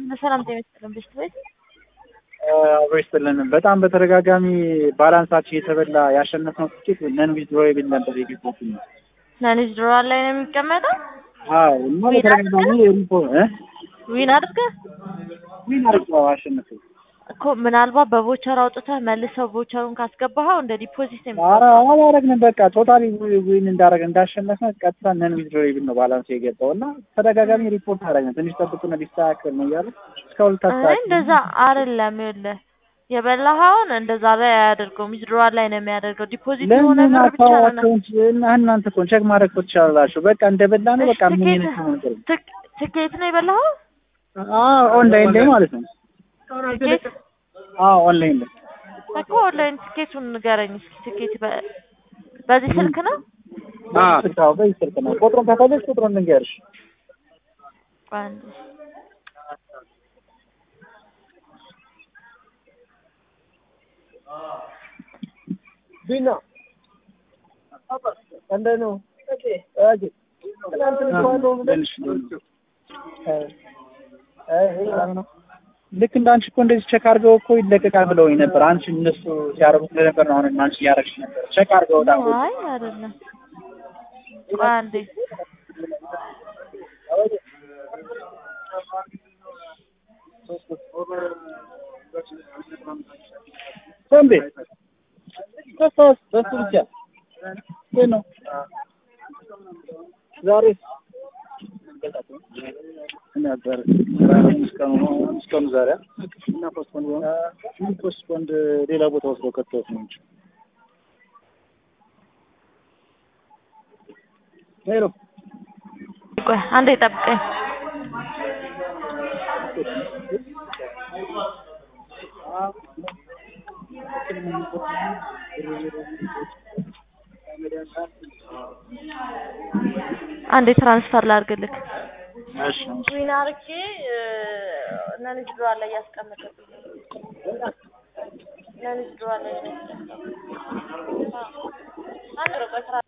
ሰላም ጤና ይስጥልን ብስት ቤት አብሮ ይስጥልን። በጣም በተደጋጋሚ ባላንሳችን የተበላ ያሸነፍነው ትኬት ነን ዊዝድሮዌብል ነበር የገባው። ናኒዝ ድሮዋል ላይ ነው የሚቀመጠው። አዎ እና በተደጋጋሚ ሪፖ እ ዊን አድርገህ ምን አርገው አሸነፈ። እኮ ምናልባት በቮቸር አውጥተህ መልሰው ቮቸሩን ካስገባኸው እንደ ዲፖዚት ነው ኧረ አላረግንም። በቃ ቶታሊ ዊን እንዳረግ እንዳሸነፍነ ቀጥታ ነን ዊዝድሮዌብል ነው ባላንስ የገባው እና ተደጋጋሚ ሪፖርት አረግን። ትንሽ ጠብቁና ሊስተካከል ነው እያለ እስካሁን አይ ታስተካክል እንደዛ አይደለም። ይኸውልህ የበላኸውን እንደዛ ላይ አያደርገውም። ዊዝድሮዋል ላይ ነው የሚያደርገው። ዲፖዚት የሆነ ለምን ብር ብቻ ነው አካውንት እና እናንተ እኮ ቼክ ማድረግ እኮ ትችላላችሁ። በቃ እንደበላ ነው በቃ ምን ትኬት አይነት ነው ነገር ትክ- ትኬት ነው የበላኸው? አዎ ኦንላይን ላይ ማለት ነው። ትኬት አዎ ኦንላይን ላይ እኮ ኦንላይን ትኬቱን ንገረኝ እስኪ። ትኬት በ- በዚህ ስልክ ነው? አዎ በዚህ ስልክ ነው። ቁጥሩን ከፈለግሽ ቁጥሩን ልንገርሽ። አንድ ቢና እንደ ነው ኦኬ ትናንት ልኳለው ትንሽ ልክ እንደ አንቺ እኮ እንደዚህ ቼክ አድርገው እኮ ይለቀቃል ብለውኝ ነበር። አንቺ እነሱ ሲያደርጉ ስለነበር ነው አሁን አንቺ እያደረግሽ ነበር። ቼክ አድርገው ዳ አይ አይደለም። ቆይ አንዴ ሰንቤ ከፋስ በሱ ብቻ ግን ነው ዛሬ ነበር እስካሁን እስካሁን ዛሬ እና ፖስትፖንድ ሆነ ፖስትፖንድ ሌላ ቦታ ወስደው ከተውት ነው እንጂ ሄሎ ቆይ አንዴ ጠብቀኝ። አንዴ ትራንስፈር ላድርግልክ። እሺ ዊን አድርጌ ነንጅ ድሮዋል ላይ ያስቀምጥልኝ። ነንጅ ድሮዋል ላይ ነው ያስቀምጥልኝ። አንድ ነው ቆይ ትራ